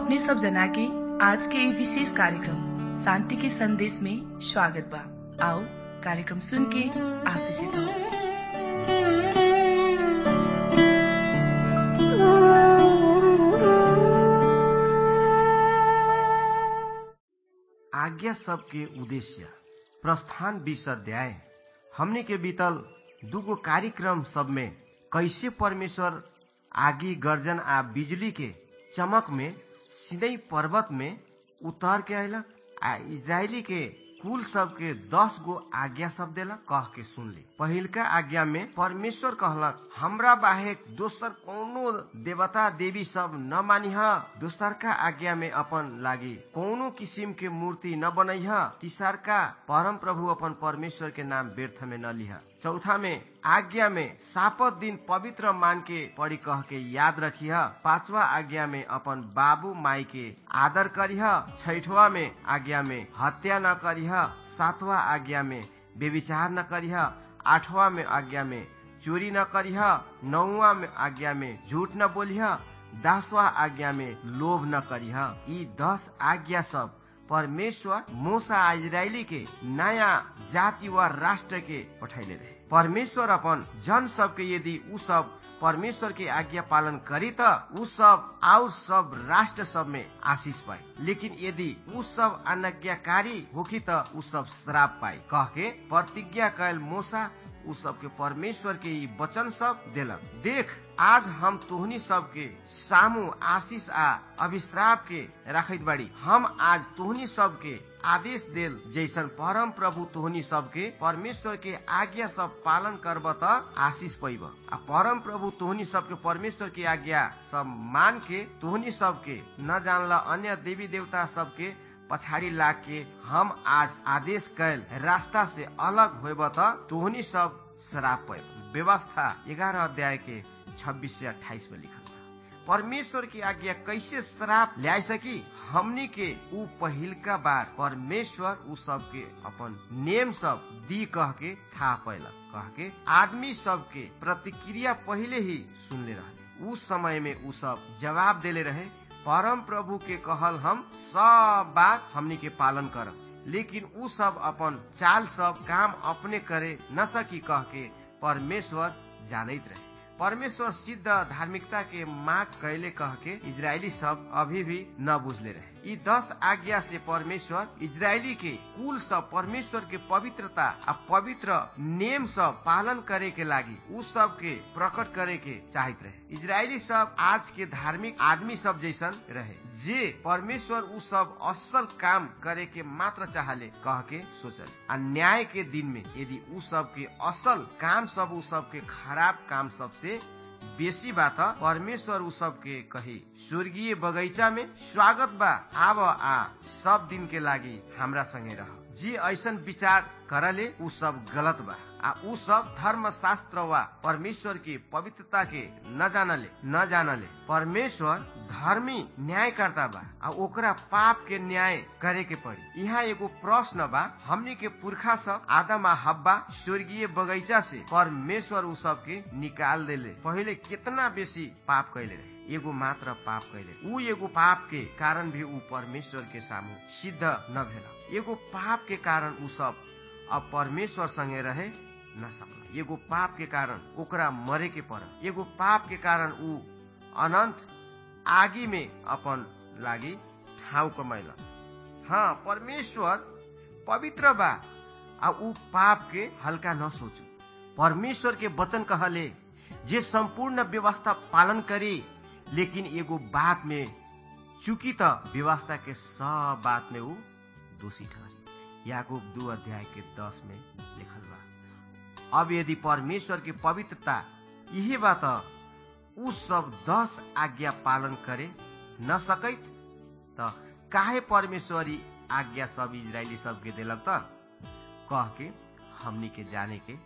अपने सब जना के आज के ये विशेष कार्यक्रम शांति के संदेश में स्वागत बा आओ कार्यक्रम सुन के आशीषित हो आज्ञा सबके उद्देश्य प्रस्थान बीस अध्याय हमने के बीतल दुगो कार्यक्रम सब में कैसे परमेश्वर आगी गर्जन आ बिजली के चमक में सीधे पर्वत में उतर के अयलक आ इजरायली के कुल सब के दस गो आज्ञा सब देलक कह के सुन ली पहिलका आज्ञा में परमेश्वर कहलक हमरा बाहेक दोसर कोनो देवता देवी सब न मानिह दोसरका आज्ञा में अपन लागी कोनो किसिम के मूर्ति न बनैह तीसरका परम प्रभु अपन परमेश्वर के नाम व्यर्थ में न लिह चौथा में आज्ञा में सापत दिन पवित्र मान के पढ़ी कह के याद रखिह पांचवा आज्ञा में अपन बाबू माई के आदर करिह छैठवा में आज्ञा में हत्या न करिह सातवा आज्ञा में बेविचार न करिह आठवा में आज्ञा में चोरी न करिह नौवा में आज्ञा में झूठ न बोलिह दसवा आज्ञा में लोभ न करिह ई दस आज्ञा सब परमेश्वर मूसा इजरायली के नया जाति व राष्ट्र के पठैले रहे परमेश्वर अपन जन सबके यदि उ सब परमेश्वर के आज्ञा पालन करी त उ सब और सब राष्ट्र सब में आशीष पाए लेकिन यदि उ सब अनज्ञाकारी होखी त उ सब श्राप पाए कह के प्रतिज्ञा कैल मूसा उ सबके परमेश्वर के ई वचन सब देलक देख आज हम तोहनी सबके सामू आशीष आ अभिश्राप के राखत बाड़ी हम आज तोहनी सबके आदेश देल जैसन परम प्रभु तोहनी सबके परमेश्वर के आज्ञा सब पालन करब त आशीष पैब आ परम प्रभु तोहनी सबके परमेश्वर के आज्ञा सब मान के तोहनी सबके न जानला अन्य देवी देवता सबके पछाड़ी लाग के हम आज आदेश कैल रास्ता से अलग होब त तोहनी सब शराब पैब व्यवस्था ग्यारह अध्याय के छब्बीस से अट्ठाईस में लिखल परमेश्वर की आज्ञा कैसे श्राप ल्या सकी हमनी के उ पहिलका बार परमेश्वर उ सब के अपन नेम सब दी कह के था पैलक कह के आदमी सब के प्रतिक्रिया पहले ही सुनले रहे उस समय में उ सब जवाब देले रहे परम प्रभु के कहल हम सब बात हमनी के पालन करब लेकिन उ सब अपन चाल सब काम अपने करे न सकी कह के परमेश्वर जानैत रहे परमेश्वर सिद्ध धार्मिकता के माग कैले कह के इजरायली सब अभी भी न बुझले रहे ई दस आज्ञा से परमेश्वर इजरायली के कुल सब परमेश्वर के पवित्रता आ पवित्र नेम सब पालन करे के लागी उ सब के प्रकट करे के चाहत रहे इजरायली सब आज के धार्मिक आदमी सब जैसन रहे जे परमेश्वर उ सब असल काम करे के मात्र चाहले कह के सोचल आ न्याय के दिन में यदि उ सब के असल काम सब उ सब के खराब काम सब से बेसी बात परमेश्वर उ सब के कही स्वर्गीय बगैचा में स्वागत बा आब आ सब दिन के लागी हमरा संगे रह जे ऐसन विचार करले उ सब गलत बा आ उ सब धर्म शास्त्र वा परमेश्वर की पवित्रता के न जानले न जानले परमेश्वर धर्मी न्यायकर्ता बा आ ओकरा पाप के न्याय करे के पड़ी यहाँ एगो प्रश्न बा हमनी के पुरखा सब आदम आ हब्बा स्वर्गीय बगैचा से परमेश्वर उ सब के निकाल देले पहले कितना बेसी पाप कैले रहे एगो मात्र पाप कैले उ एगो पाप के कारण भी उ परमेश्वर के सामू सिद्ध न भेल एगो पाप के कारण उ सब अब परमेश्वर संगे रहे न सकल एगो पाप के कारण ओकरा मरे के पड़ एगो पाप के कारण उ अनंत आगी में अपन लागी ठाउँ कमैल हाँ परमेश्वर पवित्र बा आ उ पाप के हल्का न सोचू परमेश्वर के वचन कहले जे संपूर्ण व्यवस्था पालन करी लेकिन एगो बात में चूंकि त व्यवस्था के सब बात में उ दोषी ठहरी याकूब दू अध्याय के दस में लिखल बा अब यदि परमेश्वर की पवित्रता यही बात उ सब दस आज्ञा पालन करे न सकैत त काहे परमेश्वरी आज्ञा सब इजरायली सब के दिलक त कह के हमनी के जाने के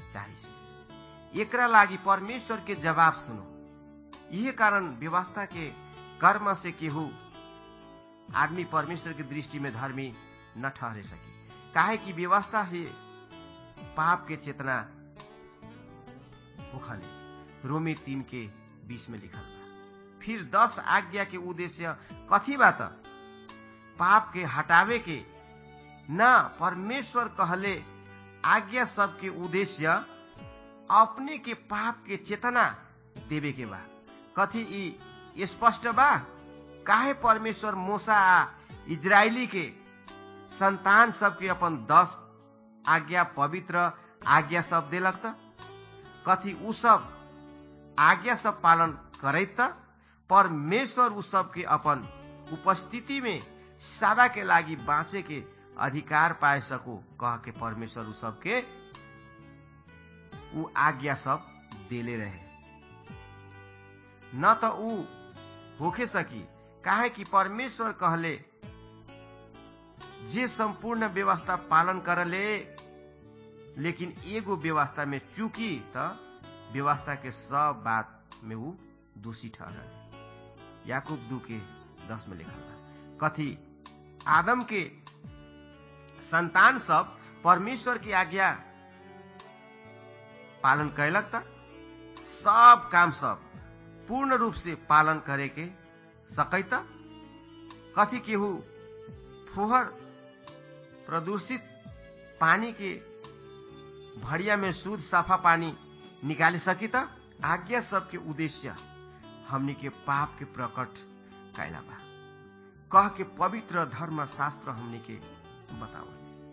चाहिए एकरा लागी परमेश्वर के जवाब सुनो यही कारण व्यवस्था के कर्म से केहू आदमी परमेश्वर के दृष्टि में धर्मी न ठहरे सके काहे कि व्यवस्था से पाप के चेतना होखले रोमी तीन के बीस में लिखल बा फिर दस आज्ञा के उद्देश्य कथी बा त पाप के हटावे के न परमेश्वर कहले आज्ञा सब के उद्देश्य अपने के पाप के चेतना देवे के बा कथी ई स्पष्ट बा काहे परमेश्वर मोसा आ इजरायली के संतान सबके अपन दस आज्ञा पवित्र आज्ञा सब देलक त कथी उ सब आज्ञा सब पालन करैत त परमेश्वर उ सबके अपन उपस्थिति में सदा के लागि बाँचे के अधिकार पाए सको कह के परमेश्वर उ सबके उ आज्ञा सब देले रहे न त उ होखे सकी काहे कि परमेश्वर कहले जे संपूर्ण व्यवस्था पालन करले लेकिन एगो व्यवस्था में चूकी त व्यवस्था के सब बात में उ दोषी ठहरल याकूब दू के दस में लिखल बा कथी आदम के संतान सब परमेश्वर की आज्ञा पालन कैलक त सब काम सब पूर्ण रूप से पालन करे के सकैत कथी केहू फुहर प्रदूषित पानी के भड़िया में शुद्ध साफा पानी निकाले सकी त आज्ञा सबके उद्देश्य हमनी के पाप के प्रकट कैला बा कह के पवित्र धर्म शास्त्र हमनी के बताओ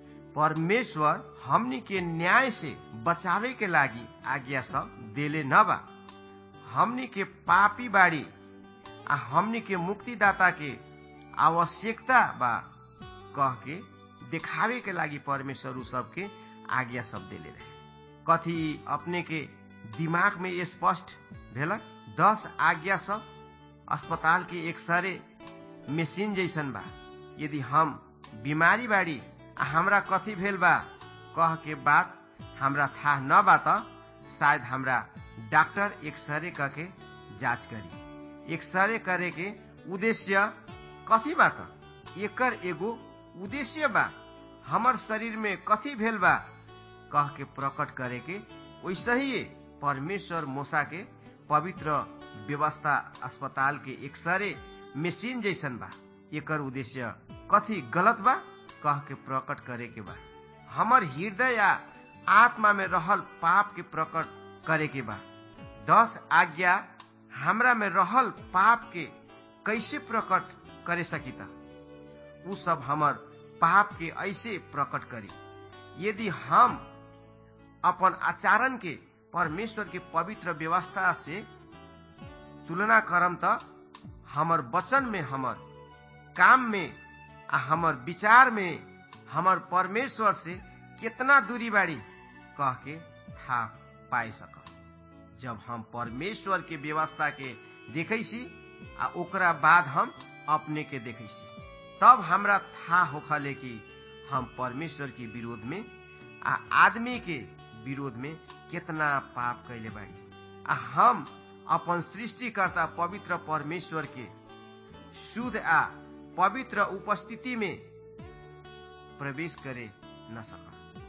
परमेश्वर हमनी के न्याय से बचावे के लागी आज्ञा सब देले न बा हमनी के पापी बाड़ी आ हमनी के मुक्तिदाता के आवश्यकता बा कह के देखावे के लागी परमेश्वर उ सबके आज्ञा सब देले रहे कथी अपने के दिमाग में स्पष्ट भेलक दस आज्ञा सब अस्पताल के एक्सरे मशीन जैसन बा यदि हम बीमारी बाड़ी आ हमरा कथी भेल बा कह के बात हमरा था न बा त शायद हमरा डॉक्टर एक्सरे क के जांच करी एक्सरे करे के उद्देश्य कथी बा त एकर एगो उद्देश्य बा हमर शरीर में कथी भेल बा कह के प्रकट करे के वैसे ही परमेश्वर मोसा के पवित्र व्यवस्था अस्पताल के एक्सरे मशीन जैसन बा एकर उद्देश्य कथी गलत बा कह के प्रकट करे के बा हमर हृदय या आत्मा में रहल पाप के प्रकट करे के बा दस आज्ञा हमरा में रहल पाप के कैसे प्रकट करे सकी त उ सब हमर पाप के ऐसे प्रकट करी यदि हम अपन आचरण के परमेश्वर के पवित्र व्यवस्था से तुलना करम त हमर वचन में हमर काम में आ हमर विचार में हमर परमेश्वर से कितना दूरी बाड़ी कह के था पाए सक जब हम परमेश्वर के व्यवस्था के देखे सी आ ओकरा बाद हम अपने के देखे सी तब हमरा था होखले कि हम परमेश्वर के विरोध में आ आदमी के विरोध में कितना पाप कैले बाड़ी आ हम अपन सृष्टिकर्ता पवित्र परमेश्वर के शुद्ध आ पवित्र उपस्थिति में प्रवेश करे न सका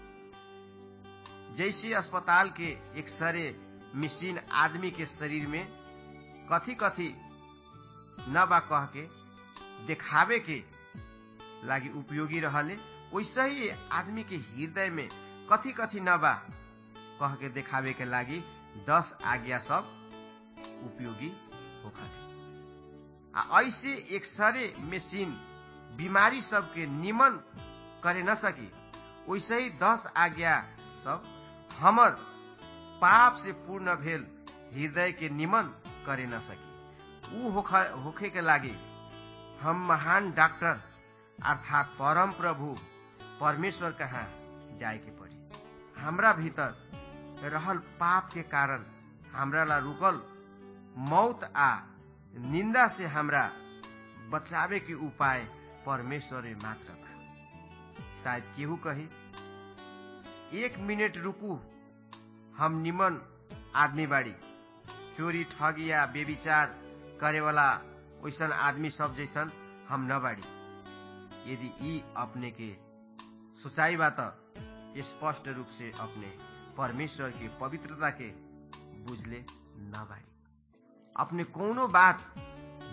जैसे अस्पताल के एक्सरे मशीन आदमी के शरीर में कथी कथी न बा कह के देखावे के लागी उपयोगी रहले वैसे ही आदमी के हृदय में कथी कथी न बा कह के देखावे के लागी दस आज्ञा सब उपयोगी होखले आ ऐसे एक्सरे मशीन बीमारी सबके निमन करे न सकी वैसे ही दस आज्ञा सब हमर पाप से पूर्ण भेल हृदय के निमन करे न सकी ऊ होखे के लागी हम महान डॉक्टर अर्थात परम प्रभु परमेश्वर कहाँ जाए के पड़ी हमरा भीतर रहल पाप के कारण हमरा ला रुकल मौत आ निंदा से हमरा बचावे के उपाय परमेश्वर मात्र बा शायद केहू कही एक मिनट रुकू हम निमन आदमी बाड़ी चोरी ठगी या बेविचार करे वाला वैसन आदमी सब जैसन हम न बाड़ी यदि ई अपने के सोचाई बा त स्पष्ट रूप से अपने परमेश्वर के पवित्रता के बुझले न बाड़ी अपने कोनो बात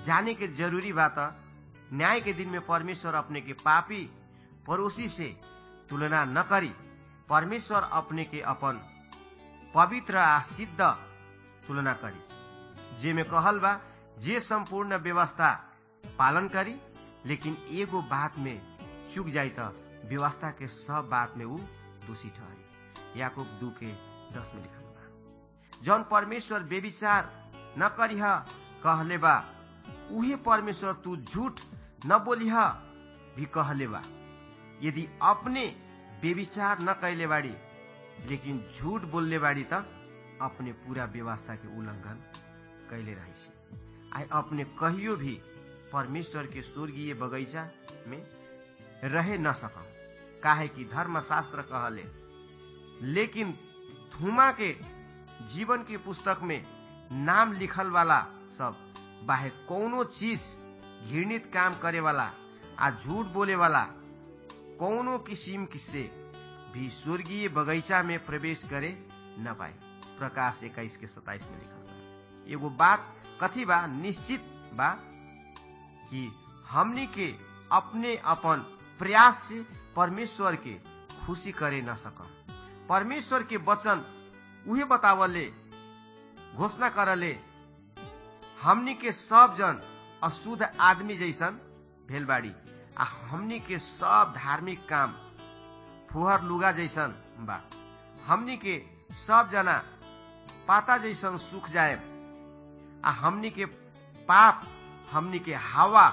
जाने के जरूरी बात न्याय के दिन में परमेश्वर अपने के पापी पड़ोसी से तुलना न करी परमेश्वर अपने के अपन पवित्र आ सिद्ध तुलना करी जे में कहल बा जे संपूर्ण व्यवस्था पालन करी लेकिन एगो बात में चुक जाई त व्यवस्था के सब बात में ऊ दोषी ठहरी याकूब दू के दस में लिखल बा जौन परमेश्वर बेविचार न करीह कहले बा उहे परमेश्वर तू झूठ न बोलिह भी कहले बा यदि अपने बेविचार न कैले बाड़ी लेकिन झूठ बोलले बाड़ी त अपने पूरा व्यवस्था के उल्लंघन कैले रही आई अपने कहियो भी परमेश्वर के स्वर्गीय बगैचा में रहे न सकम काहे कि धर्मशास्त्र कहले लेकिन थुमा के जीवन के पुस्तक में नाम लिखल वाला सब बाहे कौनो चीज घृणित काम करे वाला आ झूठ बोले वाला कौनो किसिम से भी स्वर्गीय बगैचा में प्रवेश करे न पाए प्रकाश इक्कीस के सताइस में लिखल बा एगो बात कथी बा निश्चित बा कि हमनी के अपने अपन प्रयास से परमेश्वर के खुशी करे न सकम परमेश्वर के वचन उहे बतावले घोषणा करले हमनी के सब जन अशुद्ध आदमी जैसन भेल बाड़ी आ हमनी के सब धार्मिक काम फुहर लुगा जैसन बा हमनी के सब जना पाता जैसन सुख जाए आ हमनी के पाप हमनी के हवा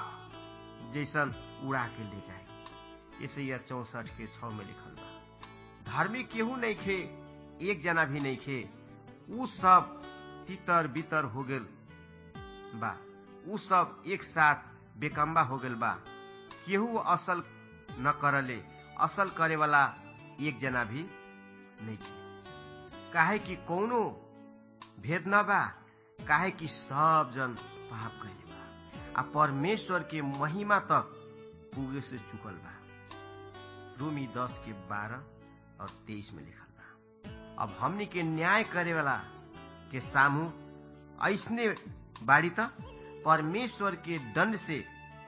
जैसन उड़ा के ले जाए इसे यह चौसठ के छ में लिखल बा धार्मिक केहू नहीं खे एक जना भी नहीं खे उ सब तितर बितर हो गेल बा उ सब एक साथ बेकम्बा हो गेल बा केहू असल न करले असल करे वाला एक जना भी नहीं खे काहे कि कौनो भेद न बा काहे कि सब जन पाप कैले बा आ परमेश्वर के महिमा तक पुगे से चुकल बा रोमी दस के बारह और तेईस में लिखल बा अब हमनी के न्याय करे वाला के सामू ऐसने बाड़ी त परमेश्वर के दंड से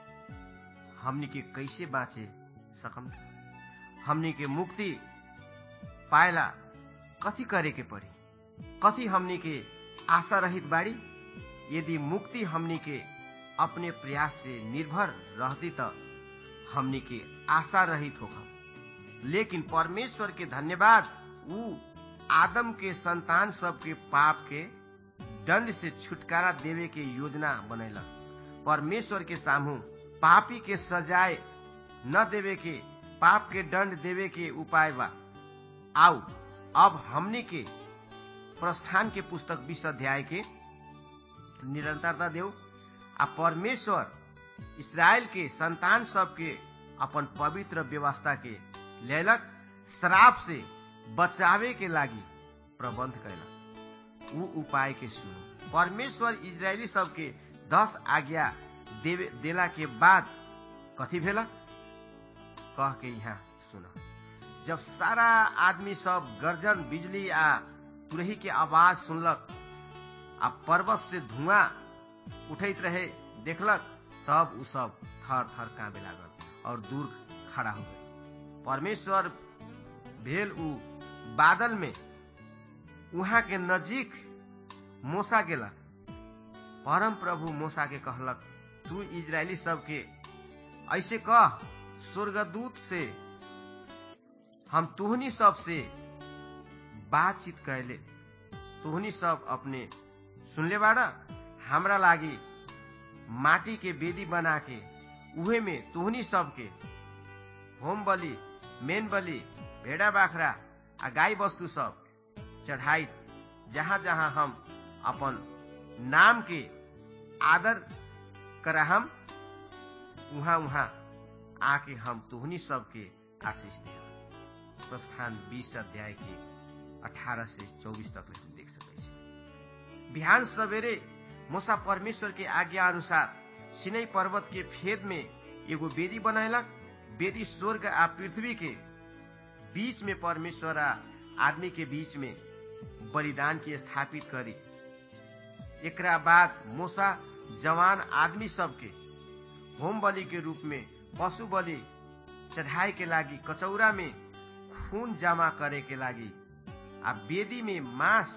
हमनी के कैसे बाँचे सकम हमनी के मुक्ति पाएला कथी करे के पड़ी कथी हमनी के आशा रहित बाड़ी यदि मुक्ति हमनी के अपने प्रयास से निर्भर रहती त हमनी के आशा रहित होखम लेकिन परमेश्वर के धन्यवाद ऊ आदम के संतान सब के पाप के दंड से छुटकारा देवे के योजना बनैलक परमेश्वर के सामू पापी के सजाए न देवे के पाप के दंड देवे के उपाय बा आओ अब हमने के प्रस्थान के पुस्तक बीस अध्याय के निरंतरता देव आ परमेश्वर इसराइल के संतान सब के अपन पवित्र व्यवस्था के लेलक श्राप से बचावे के लागी प्रबंध कैलक ऊ उपाय के सुनो परमेश्वर इजरायली सब के दस आज्ञा देवे देला के बाद कथी भेलक कह के यहाँ सुना जब सारा आदमी सब गर्जन बिजली आ तुरही के आवाज सुनलक आ पर्वत से धुआं उठैत रहे देखलक तब उ सब थर थर कांपे लागल और दूर खड़ा हो गए परमेश्वर भेल उ बादल में उहाँ के नजीक मोसा गेला परम प्रभु मोसा के कहलक तू इजरायली सब के ऐसे कह स्वर्गदूत से हम तुहनी सब से बातचीत कैले तुहनी सब अपने सुनले बाड़ा हमरा लागी माटी के बेदी बना के उहे में तुहनी सब के होम बलि मेन बलि भेड़ा बाखरा आ गाय वस्तु सब चढ़ाई जहाँ जहाँ हम अपन नाम के आदर करहम उहाँ उहाँ आके हम तुहनी सबके आशीष दे प्रस्थान बीस अध्याय के अठारह से चौबीस तक हम देख सकै छी बिहान सवेरे मोसा परमेश्वर के आज्ञा अनुसार सिनै पर्वत के फेद में एगो बेदी बनैलक बेदी स्वर्ग आ पृथ्वी के बीच में परमेश्वर आ आदमी के बीच में बलिदान के स्थापित करी एकरा बाद मोसा जवान आदमी सबके होम बलि के रूप में पशु बलि चढ़ाए के लागी कचौरा में खून जमा करे के लागी आ वेदी में मांस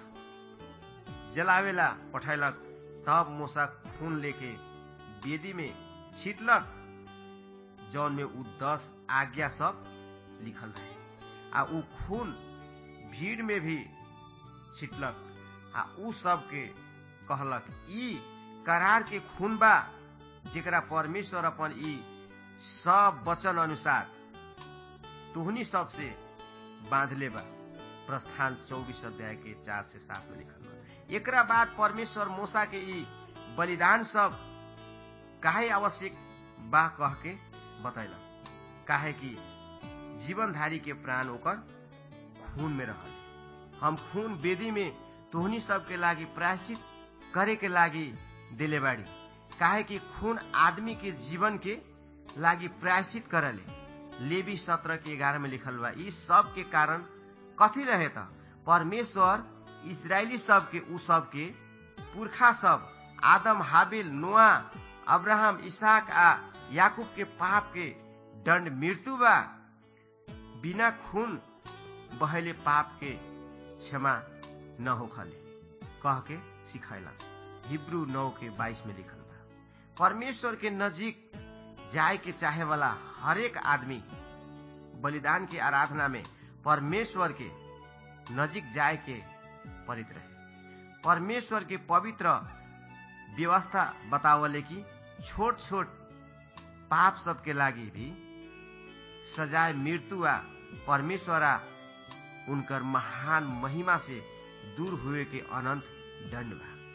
जलावेला पठैलक तब मूसा खून लेके वेदी में छिटलक जौन में उ दस आज्ञा सब लिखल रहे आ उ खून भीड़ में भी छिटलक आ उ सबके कहलक ई करार के खून बा जेकरा परमेश्वर अपन ई सब वचन अनुसार तुहनी सबसे बांधले बा प्रस्थान चौबीस अध्याय के चार से सात में लिखल बा एकरा बाद परमेश्वर मूसा के ई बलिदान सब काहे आवश्यक बा कह के बतैलक काहे कि जीवनधारी के प्राण ओकर खून में रहल हम खून वेदी में तोहनी सबके लागी प्रायश्चित करे के लागी दिले बाड़ी काहे कि खून आदमी के जीवन के लागी प्रायश्चित करले लेवी सत्रह के ग्यारह में लिखल बा ई सब के कारण कथी रहे त परमेश्वर इसराइली सब के उ सब के पुरखा सब आदम हाबिल नोआ अब्राहम इसाक आ याकूब के पाप के दंड मृत्यु बा बिना खून बहले पाप के क्षमा न होखले कह के सिखैला हिब्रू नौ के बाईस में लिखल बा परमेश्वर के नजीक जाए के चाहे वाला हरेक आदमी बलिदान के आराधना में परमेश्वर के नजीक जाए के परित रहे परमेश्वर के पवित्र व्यवस्था बतावले कि छोट छोट पाप सबके लागी भी सजाए मृत्यु आ परमेश्वर आ उनकर महान महिमा से दूर हुए के अनंत दंड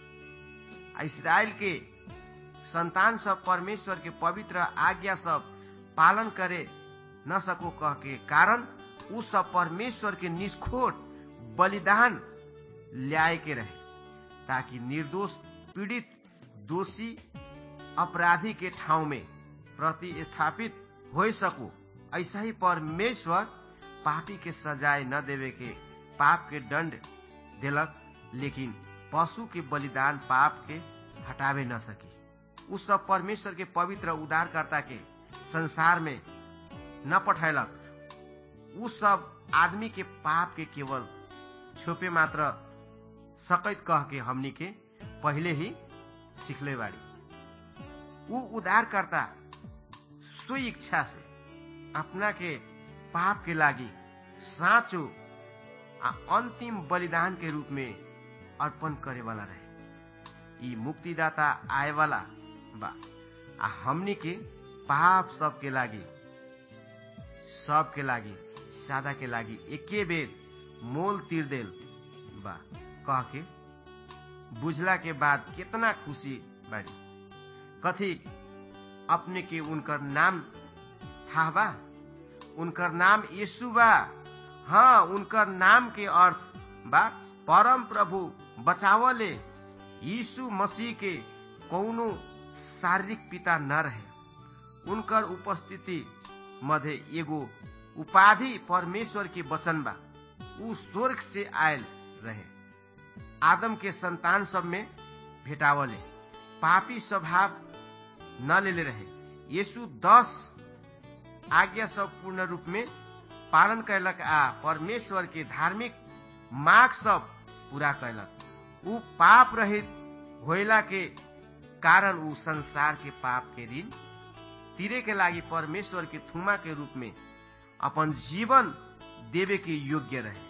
बा इसराइल के संतान सब परमेश्वर के पवित्र आज्ञा सब पालन करे न सको कह के कारण उ सब परमेश्वर के निष्खोट बलिदान ल्याए के रहे ताकि निर्दोष पीड़ित दोषी अपराधी के ठाउँ में प्रतिस्थापित हो सको ऐसा ही परमेश्वर पापी के सजाए न देवे के पाप के दंड दिलक लेकिन पशु के बलिदान पाप के हटावे न सकी उस सब परमेश्वर के पवित्र उदारकर्ता के संसार में न पठैलक उ सब आदमी के पाप के केवल छोपे मात्र सकैत कह के हमनी के पहले ही सिखले बाड़ी उ उदारकर्ता स्व इच्छा से अपना के पाप के लागी साँचो आ अंतिम बलिदान के रूप में अर्पण करे वाला रहे ई मुक्तिदाता आए वाला बा आ हमनी के पाप सब के लागी सब के लागी सादा के लागी एके बेर मोल तीर देल बा कह के बुझला के बाद कितना खुशी बाड़ी कथी अपने के उनकर नाम था बा उनकर नाम यीशु बा हाँ उनकर नाम के अर्थ बा परम प्रभु बचावले यीशु मसीह के कौनो शारीरिक पिता न रहे उनकर उपस्थिति मध्य एगो उपाधि परमेश्वर के वचन बा उ स्वर्ग से आयल रहे आदम के संतान सब में भेटावले पापी स्वभाव न लेले रहे यीशु दस आज्ञा सब पूर्ण रूप में पालन कैलक आ परमेश्वर के धार्मिक मार्ग सब पूरा कैलक उ पाप रहित होइला के कारण उ संसार के पाप के ऋण तीरे के लागी परमेश्वर के थुमा के रूप में अपन जीवन देवे के योग्य रहे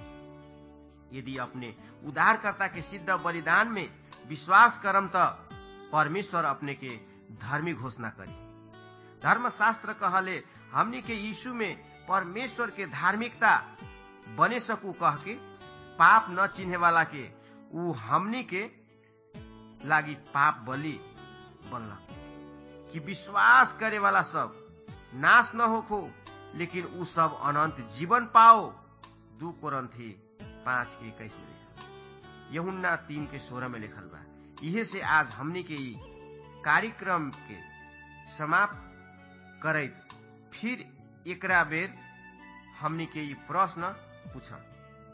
यदि अपने उद्धारकर्ता के सिद्ध बलिदान में विश्वास करम त परमेश्वर अपने के धर्मी घोषणा करी धर्मशास्त्र कहले हमनी के यीशु में परमेश्वर के धार्मिकता बने सकू कह के पाप न चिन्हे वाला के उ हमनी के लागी पाप बलि बनलक कि विश्वास करे वाला सब नाश न होखो लेकिन उ सब अनंत जीवन पाओ दू कोरंथी पांच के इक्कीस में लिखल यहुन्ना तीन के सोलह में लिखल बा इहे से आज हमनी के ई कार्यक्रम के समाप्त करैत फिर एकरा बेर हमनी के ई प्रश्न पूछब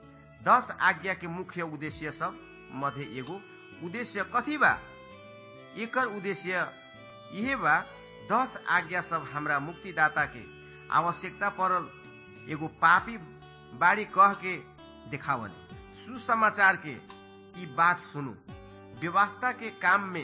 दस आज्ञा के मुख्य उद्देश्य सब मध्य एगो उद्देश्य कथी बा एकर उद्देश्य यह बा दस आज्ञा सब हमरा मुक्तिदाता के आवश्यकता पड़ल एगो पापी बाड़ी कह के देखावल सुसमाचार के ई बात सुनू व्यवस्था के काम में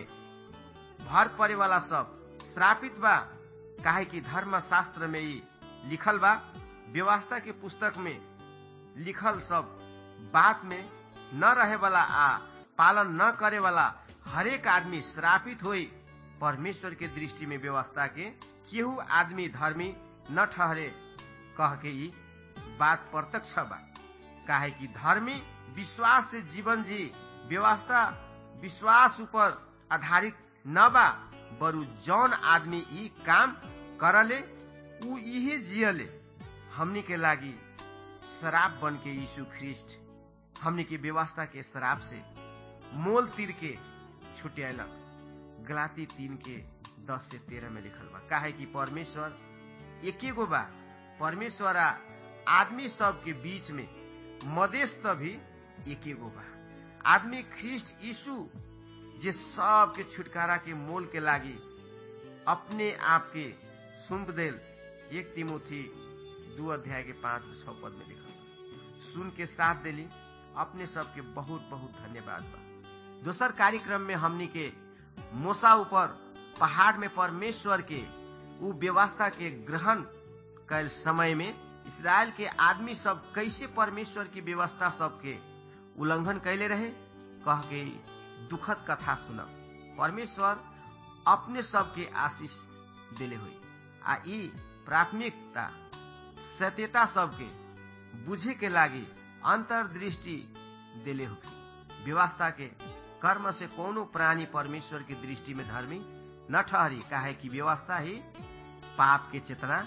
भर पड़े वाला सब श्रापित बा काहे कि धर्म शास्त्र में ई लिखल बा व्यवस्था के पुस्तक में लिखल सब बात में न रहे वाला आ पालन न करे वाला हरेक आदमी श्रापित होई परमेश्वर के दृष्टि में व्यवस्था के केहू आदमी धर्मी न ठहरे कह के ई बात प्रत्यक्ष बा काहे कि धर्मी विश्वास से जीवन जी व्यवस्था विश्वास ऊपर आधारित न बा बरु जौन आदमी ई काम करले ऊ इहे जियले हमनी के लागी शराब बन के यीशु ख्रिस्ट हमनी के व्यवस्था के शराब से मोल तीर के छुटियालक गलाती तीन के दस से तेरह में लिखल बा काहे कि परमेश्वर एके गो बा परमेश्वर आ आदमी सब के बीच में मध्यस्थ भी एके गो बा आदमी ख्रिस्ट यीशु जे सब के छुटकारा के मोल के लागी अपने आप के सुम्प देल एक तिमोथी दू अध्याय के पांच छह पद में लिखल सुन के साथ दिली अपने सबके बहुत बहुत धन्यवाद बा दोसर कार्यक्रम में हमनी के मोसा ऊपर पहाड़ में परमेश्वर के उ व्यवस्था के ग्रहण कैल समय में इसराइल के आदमी सब कैसे परमेश्वर की व्यवस्था सबके उल्लंघन कैले रहे कह के दुखद कथा सुनब परमेश्वर अपने सबके आशीष दिले हुई आ ई प्राथमिकता सत्यता सबके बुझे के लागी अंतर्दृष्टि दिले होगी व्यवस्था के कर्म से कोनो प्राणी परमेश्वर की दृष्टि में धर्मी न ठहरी काहे कि व्यवस्था ही पाप के चेतना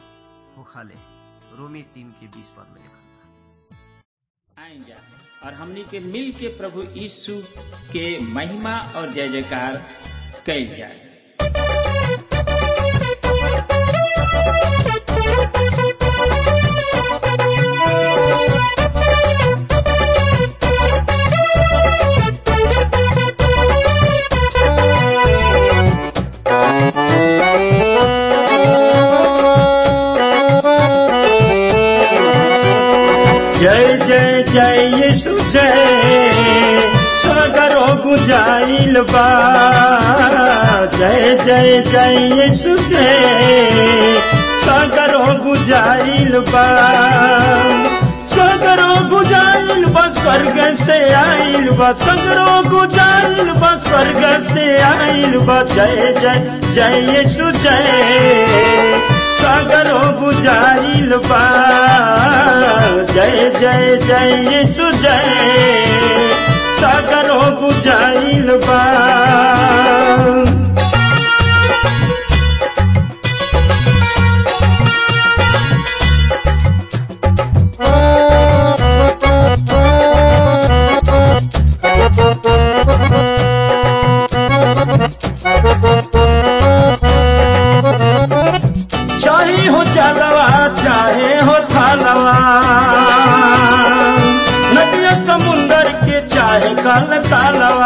होखले रोमी तीन के बीस पद में लिखल आएंगे और हमनी के मिल के प्रभु यीशु के महिमा और जय जयकार कैल जाए जय जय जय यीशु जय सागरो गुजाइल बा जय जय जय यीशु जय सागरो गुजाइल बा सागरो गुजाइल बा स्वर्ग से आइल बा सागरो गुजाइल बा स्वर्ग से आइल बा जय जय जय यीशु जय सागरो गुजाइल बा जय जय जय यीशु जय सागरो गुजाइल बा चाहे हो जलवा चाहे हो थालवा नदिया समुंदर के चाहे काल कालवा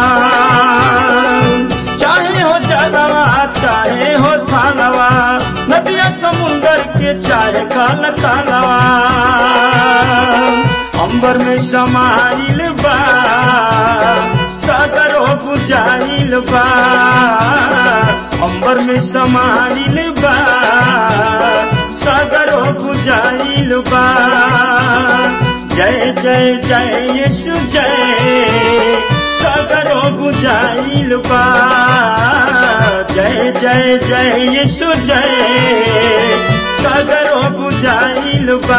चाहे हो जलवा चाहे हो थालवा नदिया समुंदर के चाहे काल कालवा अंबर में समाइल बा सागरो गुजाइल बा अंबर में समाइल बा सागरो गुजाइल बा जय जय जय यीशु जय सागरो गुजाइल बा जय जय जय यीशु जय सागरो गुजाइल बा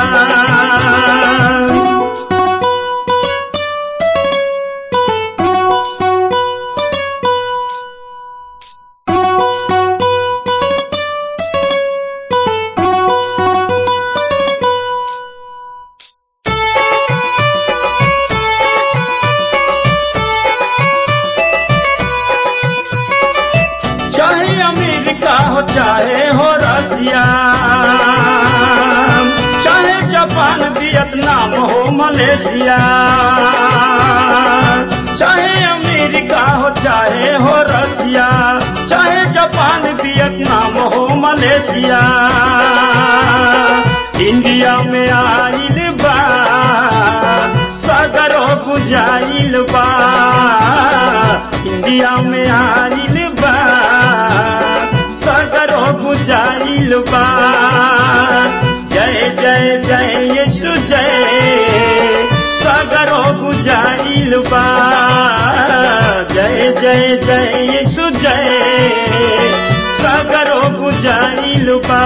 चाहे अमेरिका हो चाहे हो रसिया चाहे जापान वियतनाम हो मलेशिया चाहे अमेरिका हो चाहे हो रसिया विदेशिया इंडिया में आइल बा सगरो बुझाइल बा इंडिया में आइल बा सगरो बुझाइल बा जय जय जय यीशु जय सगरो बुझाइल बा जय जय जय यीशु जय सगरो बुझाइल बा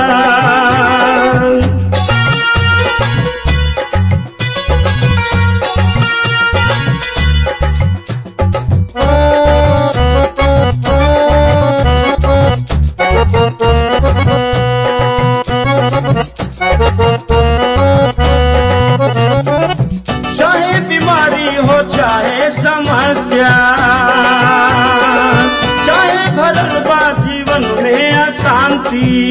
चाहे बीमारी हो चाहे समस्या चाहे भरल बा जीवन में अशांति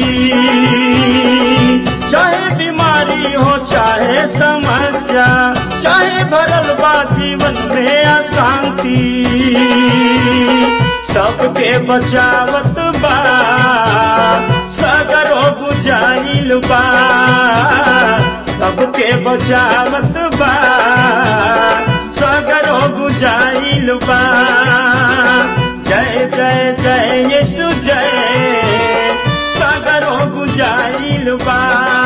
चाहे बीमारी हो चाहे समस्या चाहे भरल बा जीवन में अशांति सबके बचावत बा सगरो बुझाइल बा सबके बचावत बा सगरो बुझाइल बा जय जय जय यीशु जय सगरो बुझाइल बा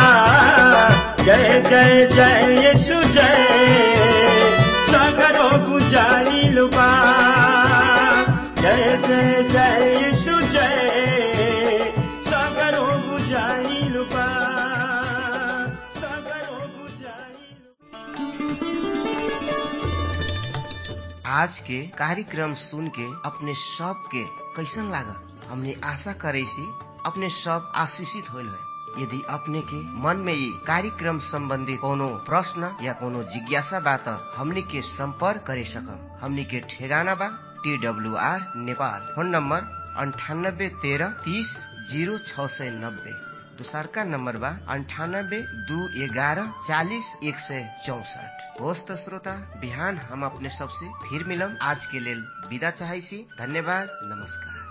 जय जय जय यीशु जय सगरो बुझाइल बा जय जय जय यीशु जय सगरो बुझाइल बा सगरो बुझाइल आज के कार्यक्रम सुन के अपने सब के कैसन लागल हमने आशा करे सी अपने सब आशीषित होल है यदि अपने के मन में ये कार्यक्रम संबंधी कोनो प्रश्न या कोनो जिज्ञासा बा त हमनी के संपर्क करे सकम हमनी के ठेगाना बा T W R Nepal phone number अंठानब्बे तेरह तीस जीरो छ सय नब्बे दोसरका नम्बर बा अन्ठानब्बे दू एघारह चालिस एक सय चौसठ होस् त श्रोता बिहान हम अपने सबसे फिर मिलम आज के लेल विदा चाहै छी धन्यवाद नमस्कार